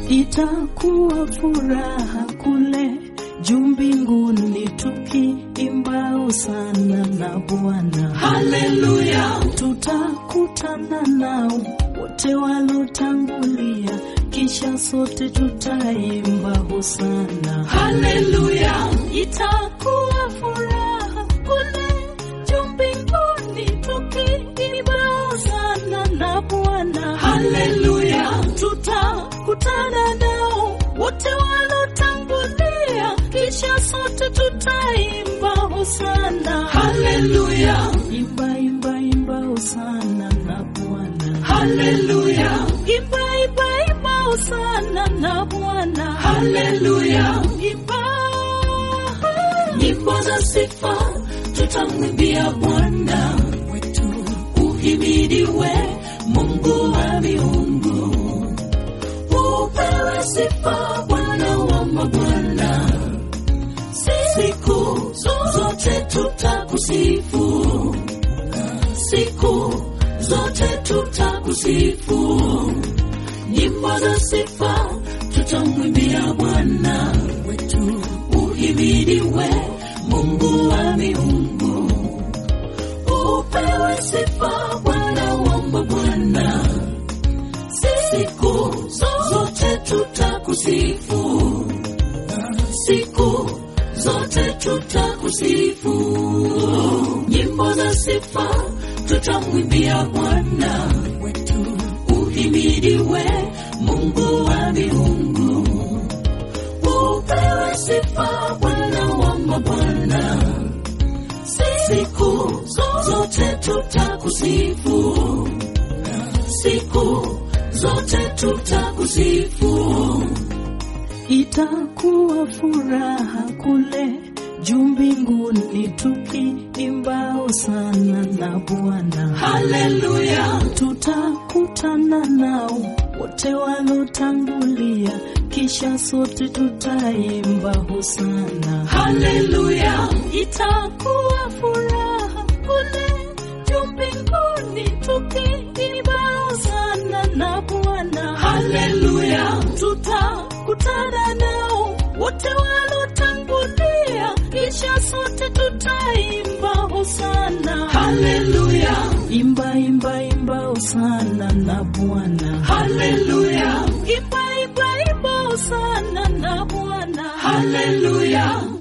itakuwa furaha kule juu mbinguni tukiimba sana na Bwana. Haleluya, Tutakutana nao wote walotangulia, kisha sote tutaimba hosana. haleluya, Itakuwa furaha kule juu mbinguni tukiimba sana na Bwana. haleluya, tutakutana nao wote walotangulia, kisha sote tutaimba hosana. haleluya, Imba, imba, imba hosana na Bwana. haleluya, Imba, imba, imba hosana na Bwana. haleluya. Imba, Nyimbo za sifa tutamwimbia Bwana wetu, uhimidiwe Mungu wa miungu, upewe sifa Bwana wa mabwana, siku zote tutakusifu, siku zote tutakusifu. Nyimbo za sifa tutamwimbia Bwana wetu, uhimidiwe Mungu wa miungu, upewe sifa Bwana wa mabwana, siku zote tutakusifu, siku zote tutakusifu. Nyimbo za sifa tutamwimbia Bwana wetu, uhimidiwe Mungu wa miungu, upewe sifa Bwana wa mabwana, siku zote tutakusifu, siku zote tutakusifu. itakuwa furaha kule juu mbinguni tukiimba hosana na Bwana. Haleluya, tutakutana nao wote walotangulia, kisha sote tutaimba hosana. haleluya, Itakuwa furaha kule juu mbinguni tukiimba hosana na Bwana. haleluya, tutakutana nao wote walotangulia, kisha sote tutaimba hosana. haleluya, Imba, imba, imba hosana na Bwana. haleluya, Imba, imba, imba hosana na Bwana. haleluya.